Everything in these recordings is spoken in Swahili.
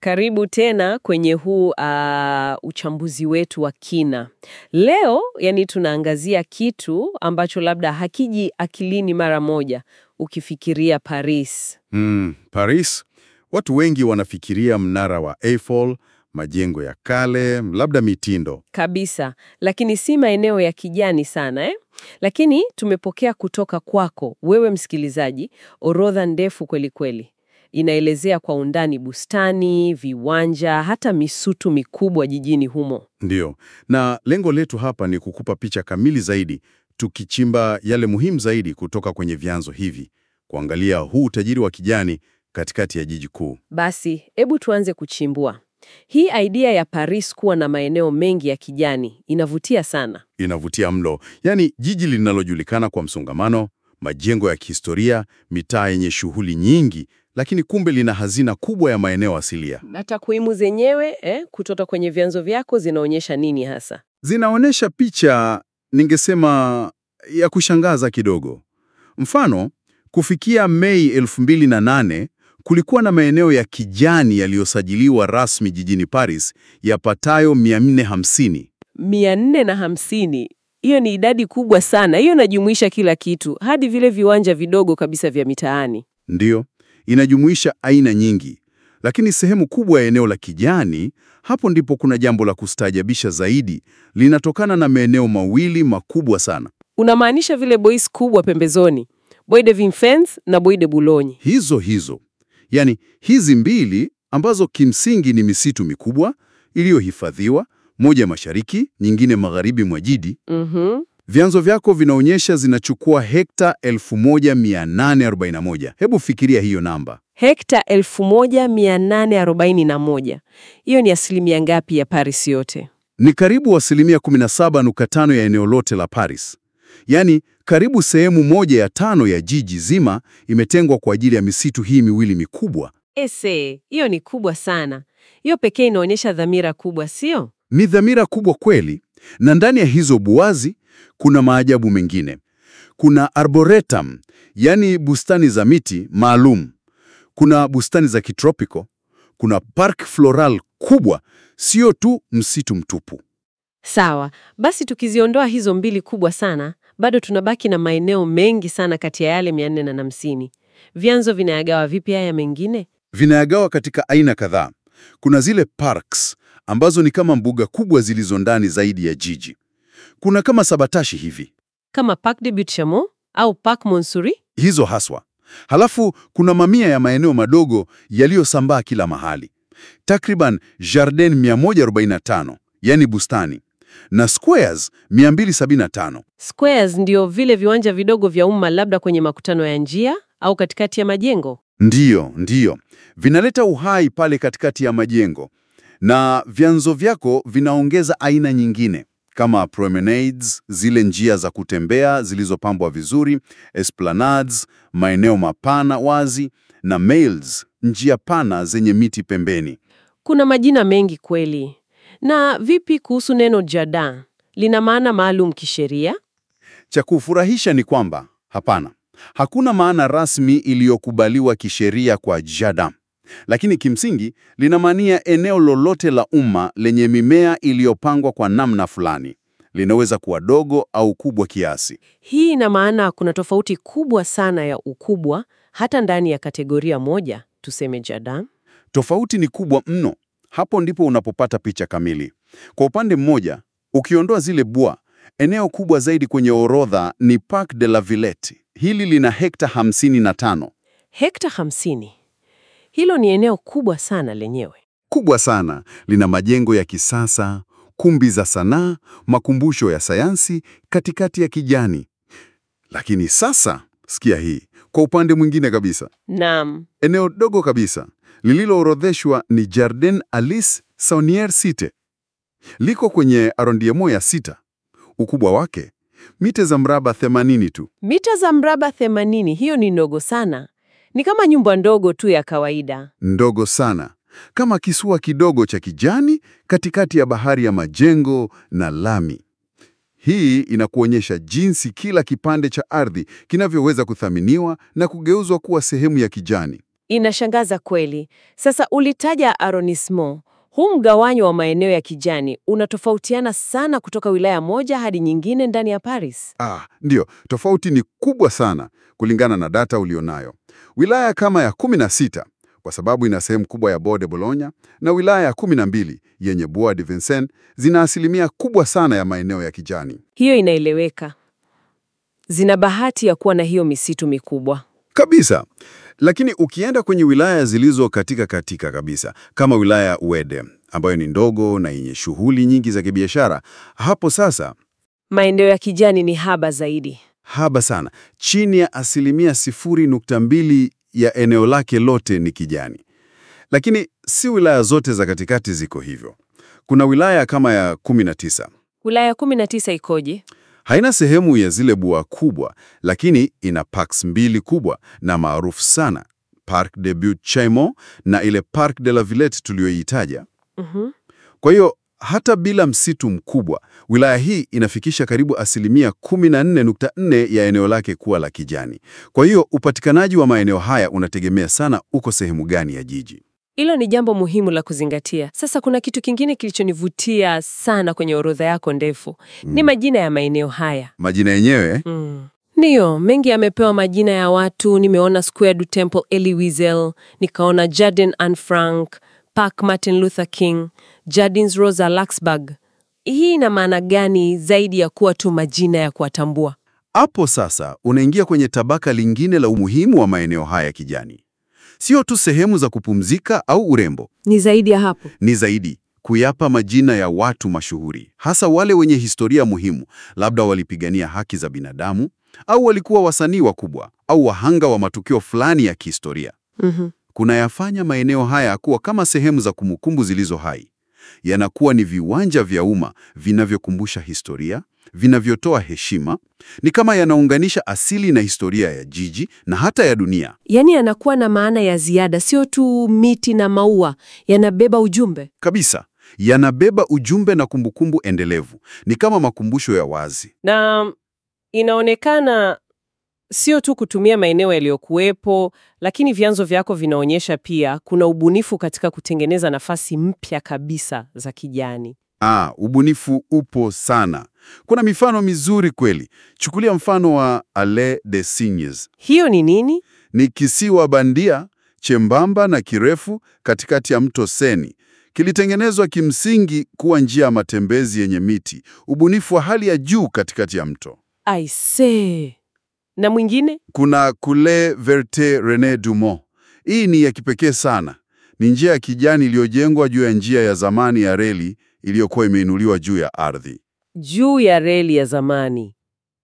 Karibu tena kwenye huu uh, uchambuzi wetu wa kina. Leo yani tunaangazia kitu ambacho labda hakiji akilini mara moja ukifikiria Paris. Mm, Paris, watu wengi wanafikiria mnara wa Eiffel, majengo ya kale, labda mitindo. Kabisa, lakini si maeneo ya kijani sana eh? Lakini tumepokea kutoka kwako wewe msikilizaji orodha ndefu kweli kweli. Inaelezea kwa undani bustani, viwanja, hata misutu mikubwa jijini humo. Ndiyo, na lengo letu hapa ni kukupa picha kamili zaidi, tukichimba yale muhimu zaidi kutoka kwenye vyanzo hivi, kuangalia huu utajiri wa kijani katikati ya jiji kuu. Basi, hebu tuanze kuchimbua. Hii idea ya Paris kuwa na maeneo mengi ya kijani inavutia sana. Inavutia mlo, yaani jiji linalojulikana kwa msongamano, majengo ya kihistoria, mitaa yenye shughuli nyingi, lakini kumbe lina hazina kubwa ya maeneo asilia. Na takwimu zenyewe eh, kutoka kwenye vyanzo vyako zinaonyesha nini hasa? Zinaonyesha picha, ningesema, ya kushangaza kidogo. Mfano, kufikia Mei 2008 kulikuwa na maeneo ya kijani yaliyosajiliwa rasmi jijini Paris yapatayo 450. mia nne na hamsini. Hiyo ni idadi kubwa sana. Hiyo inajumuisha kila kitu, hadi vile viwanja vidogo kabisa vya mitaani. Ndiyo, inajumuisha aina nyingi, lakini sehemu kubwa ya eneo la kijani, hapo ndipo kuna jambo la kustaajabisha zaidi, linatokana na maeneo mawili makubwa sana. Unamaanisha vile bois kubwa pembezoni, Bois de Vincennes na Bois de Boulogne. Hizo hizo, yaani hizi mbili ambazo kimsingi ni misitu mikubwa iliyohifadhiwa, moja mashariki, nyingine magharibi mwa jiji. Mhm. Vyanzo vyako vinaonyesha zinachukua hekta 1841. Hebu fikiria hiyo namba. Hekta 1841. Hiyo ni asilimia ngapi ya Paris yote? Ni karibu asilimia 17.5 ya eneo lote la Paris. Yaani karibu sehemu moja ya tano ya jiji zima imetengwa kwa ajili ya misitu hii miwili mikubwa. Ese, hiyo ni kubwa sana. Hiyo pekee inaonyesha dhamira kubwa, sio? Ni dhamira kubwa kweli, na ndani ya hizo buwazi kuna maajabu mengine. Kuna arboretum, yaani bustani za miti maalum. Kuna bustani za kitropiko. Kuna park floral kubwa, sio tu msitu mtupu. Sawa, basi tukiziondoa hizo mbili kubwa sana, bado tunabaki na maeneo mengi sana kati ya yale 450. Vyanzo vinayagawa vipi haya mengine? Vinayagawa katika aina kadhaa. Kuna zile parks ambazo ni kama mbuga kubwa zilizo ndani zaidi ya jiji. Kuna kama sabatashi hivi, Kama Parc de Butte-Chaumont au Parc Montsouris? hizo haswa. Halafu kuna mamia ya maeneo madogo yaliyosambaa kila mahali, takriban jardin 145, yani bustani, na squares 275. Squares ndio vile viwanja vidogo vya umma labda kwenye makutano ya njia au katikati ya majengo. Ndiyo, ndiyo, vinaleta uhai pale katikati ya majengo, na vyanzo vyako vinaongeza aina nyingine kama promenades, zile njia za kutembea zilizopambwa vizuri, esplanades, maeneo mapana wazi, na mails, njia pana zenye miti pembeni. Kuna majina mengi kweli. Na vipi kuhusu neno jardin? Lina maana maalum kisheria? Cha kufurahisha ni kwamba hapana, hakuna maana rasmi iliyokubaliwa kisheria kwa jardin, lakini kimsingi linamaania eneo lolote la umma lenye mimea iliyopangwa kwa namna fulani. Linaweza kuwa dogo au kubwa kiasi. Hii ina maana kuna tofauti kubwa sana ya ukubwa hata ndani ya kategoria moja, tuseme jardin. Tofauti ni kubwa mno. Hapo ndipo unapopata picha kamili. Kwa upande mmoja, ukiondoa zile bwa, eneo kubwa zaidi kwenye orodha ni Parc de la Villette. Hili lina hekta 55. Hekta 50. Hilo ni eneo kubwa sana lenyewe. Kubwa sana, lina majengo ya kisasa, kumbi za sanaa, makumbusho ya sayansi katikati ya kijani. Lakini sasa, sikia hii, kwa upande mwingine kabisa, Naam. eneo dogo kabisa lililoorodheshwa ni Jardin Alice Saunier Cite. Liko kwenye arrondissement ya sita. Ukubwa wake mita za mraba 80 tu. Mita za mraba 80, hiyo ni ndogo sana. Ni kama nyumba ndogo tu ya kawaida. Ndogo sana, kama kisiwa kidogo cha kijani katikati ya bahari ya majengo na lami. Hii inakuonyesha jinsi kila kipande cha ardhi kinavyoweza kuthaminiwa na kugeuzwa kuwa sehemu ya kijani. Inashangaza kweli. Sasa ulitaja arrondissement. Huu mgawanyo wa maeneo ya kijani unatofautiana sana kutoka wilaya moja hadi nyingine ndani ya Paris. Ah, ndiyo, tofauti ni kubwa sana kulingana na data ulionayo. Wilaya kama ya 16 kwa sababu ina sehemu kubwa ya Bois de Boulogne na wilaya ya 12 yenye Bois de Vincennes zina asilimia kubwa sana ya maeneo ya kijani. Hiyo inaeleweka. Zina bahati ya kuwa na hiyo misitu mikubwa. Kabisa. Lakini ukienda kwenye wilaya zilizo katika katika kabisa kama wilaya ya Uede ambayo ni ndogo na yenye shughuli nyingi za kibiashara, hapo sasa Maeneo ya kijani ni haba zaidi. haba sana, chini ya asilimia 0.2 ya eneo lake lote ni kijani. Lakini si wilaya zote za katikati ziko hivyo. Kuna wilaya kama ya 19 Wilaya 19 ikoje? haina sehemu ya zile bua kubwa, lakini ina parks mbili kubwa na maarufu sana, Parc de Butte-Chaumont na ile Parc de la Villette tuliyoitaja. Mhm. Kwa hiyo hata bila msitu mkubwa, wilaya hii inafikisha karibu asilimia 14.4 ya eneo lake kuwa la kijani. Kwa hiyo upatikanaji wa maeneo haya unategemea sana uko sehemu gani ya jiji. Hilo ni jambo muhimu la kuzingatia. Sasa kuna kitu kingine kilichonivutia sana kwenye orodha yako ndefu. Ni majina ya maeneo haya. Majina yenyewe Mm. Ndiyo, mengi yamepewa majina ya watu. Nimeona Square du Temple Elie Wiesel, nikaona Jardin Anne Frank, Park Martin Luther King, Jardins Rosa Luxemburg. Hii ina maana gani zaidi ya kuwa tu majina ya kuwatambua? Hapo sasa unaingia kwenye tabaka lingine la umuhimu wa maeneo haya ya kijani. Sio tu sehemu za kupumzika au urembo, Ni zaidi ya hapo. ni zaidi kuyapa majina ya watu mashuhuri, hasa wale wenye historia muhimu, labda walipigania haki za binadamu au walikuwa wasanii wakubwa au wahanga wa matukio fulani ya kihistoria. Mhm. Kunayafanya maeneo haya kuwa kama sehemu za kumbukumbu zilizo hai. Yanakuwa ni viwanja vya umma vinavyokumbusha historia, vinavyotoa heshima, ni kama yanaunganisha asili na historia ya jiji na hata ya dunia. Yaani yanakuwa na maana ya ziada, sio tu miti na maua, yanabeba ujumbe. Kabisa, yanabeba ujumbe na kumbukumbu endelevu. Ni kama makumbusho ya wazi. Na inaonekana sio tu kutumia maeneo yaliyokuwepo, lakini vyanzo vyako vinaonyesha pia kuna ubunifu katika kutengeneza nafasi mpya kabisa za kijani. Ah, ubunifu upo sana. Kuna mifano mizuri kweli. Chukulia mfano wa Allée des Cygnes. Hiyo ni nini? Ni kisiwa bandia chembamba na kirefu katikati ya mto Seni. Kilitengenezwa kimsingi kuwa njia ya matembezi yenye miti, ubunifu wa hali ya juu katikati ya mto. I see. Na mwingine? Kuna Coule Verte Rene Dumont. Hii ni ya kipekee sana. Ni njia ya kijani iliyojengwa juu ya njia ya zamani ya reli iliyokuwa imeinuliwa juu ya ardhi. Juu ya reli ya zamani.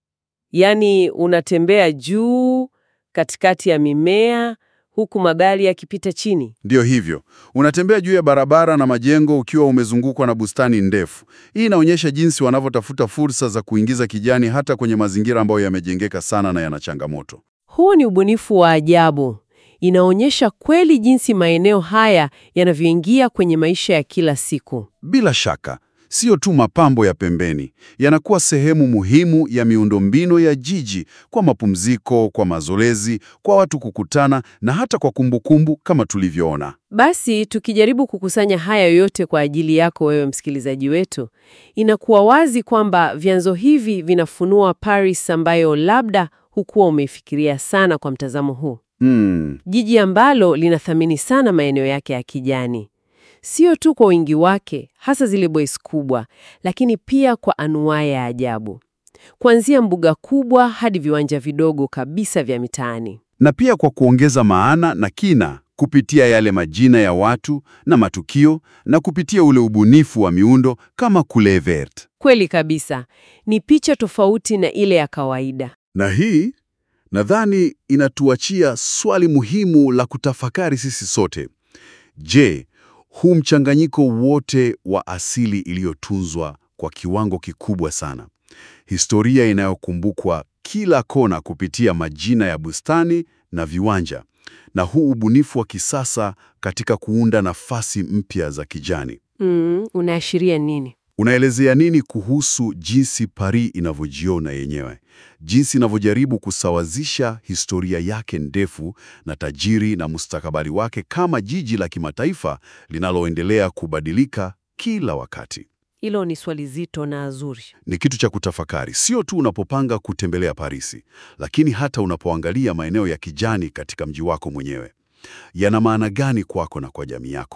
Yaani unatembea juu katikati ya mimea huku magari yakipita chini. Ndiyo hivyo, unatembea juu ya barabara na majengo ukiwa umezungukwa na bustani ndefu. Hii inaonyesha jinsi wanavyotafuta fursa za kuingiza kijani hata kwenye mazingira ambayo yamejengeka sana na yana changamoto. Huo ni ubunifu wa ajabu. Inaonyesha kweli jinsi maeneo haya yanavyoingia kwenye maisha ya kila siku. Bila shaka, sio tu mapambo ya pembeni, yanakuwa sehemu muhimu ya miundombinu ya jiji kwa mapumziko, kwa mazoezi, kwa watu kukutana na hata kwa kumbukumbu kama tulivyoona. Basi tukijaribu kukusanya haya yote kwa ajili yako wewe msikilizaji wetu, inakuwa wazi kwamba vyanzo hivi vinafunua Paris ambayo labda hukuwa umeifikiria sana kwa mtazamo huu. Hmm, Jiji ambalo linathamini sana maeneo yake ya kijani, sio tu kwa wingi wake, hasa zile bois kubwa, lakini pia kwa anuaa ya ajabu, kuanzia mbuga kubwa hadi viwanja vidogo kabisa vya mitaani. na pia kwa kuongeza maana na kina kupitia yale majina ya watu na matukio na kupitia ule ubunifu wa miundo kama Coule Verte. Kweli kabisa, ni picha tofauti na ile ya kawaida. Na hii nadhani inatuachia swali muhimu la kutafakari sisi sote. Je, huu mchanganyiko wote wa asili iliyotunzwa kwa kiwango kikubwa sana, historia inayokumbukwa kila kona kupitia majina ya bustani na viwanja, na huu ubunifu wa kisasa katika kuunda nafasi mpya za kijani, Mm, unaashiria nini? Unaelezea nini kuhusu jinsi Paris inavyojiona yenyewe, jinsi inavyojaribu kusawazisha historia yake ndefu na tajiri na mustakabali wake kama jiji la kimataifa linaloendelea kubadilika kila wakati? Hilo ni swali zito na zuri. Ni kitu cha kutafakari, sio tu unapopanga kutembelea Parisi, lakini hata unapoangalia maeneo ya kijani katika mji wako mwenyewe. Yana maana gani kwako na kwa jamii yako?